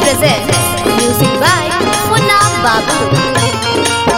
presents music by Munna Babu.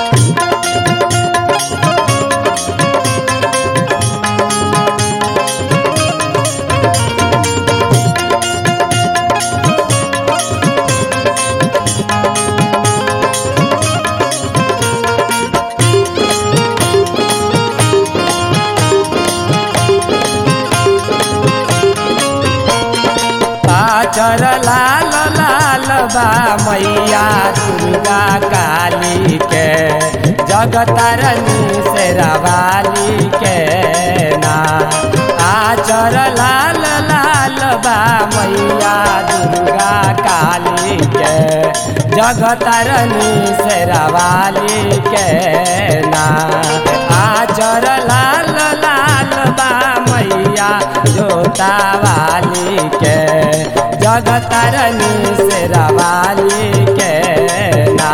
पाचर लाल लाल बा मैया दुर्गा काली के जगतरनी से रवाली के ना आचर लाल लाल बा मैया दुर्गा काली के जगतरनी से रवाली के ना आचर लाल लाल बा मैया जोता वाली के जगतरनी से रवाली के ना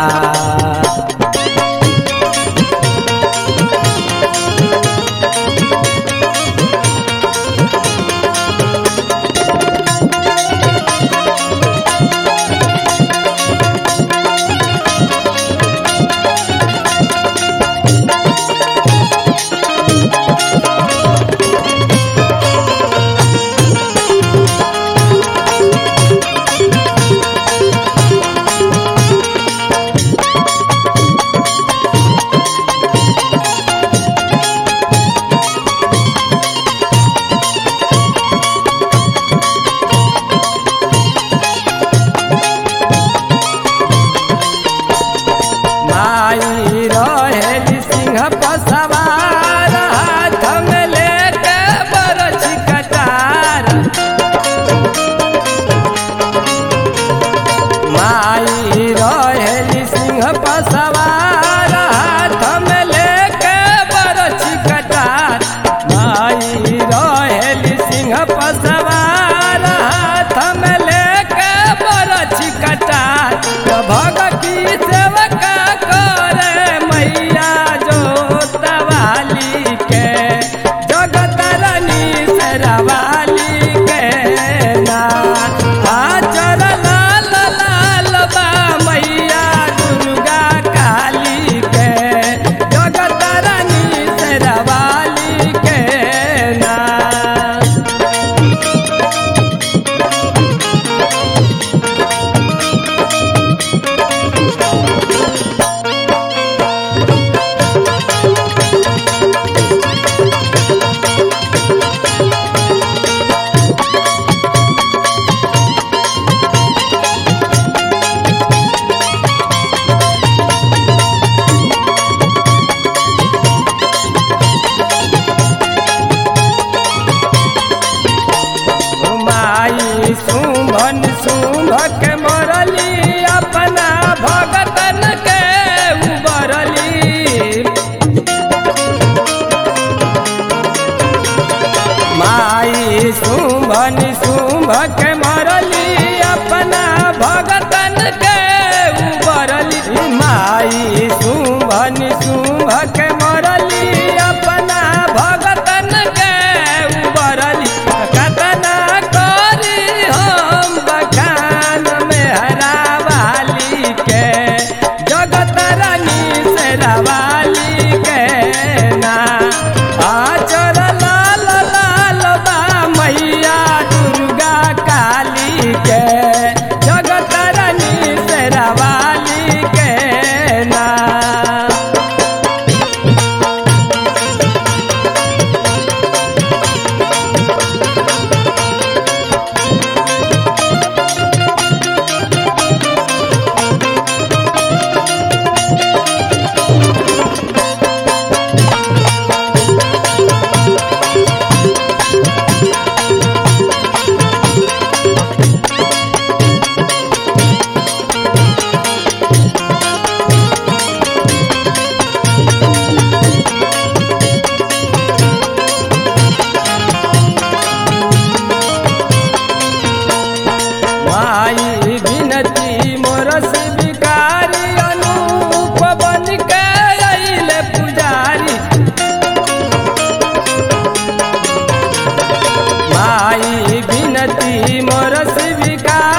माई रहेली सिंह पर सवार हाथ में लेके बरछी कटार माई रहेली सिंह पर सवार हाथ में लेके बरछी कटार माई रहेली सिंह पर सवार हाथ में लेके बरछी कटार तो भगती सेवका करे मैया जोतवाली के जगतरनी सरवाली के ना आचर लाल लाल बा मैया दुर्गा काली के जगतरनी सरवाली के ना माई सुमन सुंभ के मरली अपना भगतन के उबरली माई सुमन सुंभ के मरली अपना भगतन के उबरली माई सुमन सुंभ के मरली अपना भगतन के उबरली कतना करी हम बखान में हरावाली के जगत रानी से रवाली के ना आचर लाल लाल बा मैया दुर्गा काली के जगत रानी से रवाली के ना माई बिनती मोर शिविकारी अनूप बन के अइले पुजारी माई बिनती मोर शिविकारी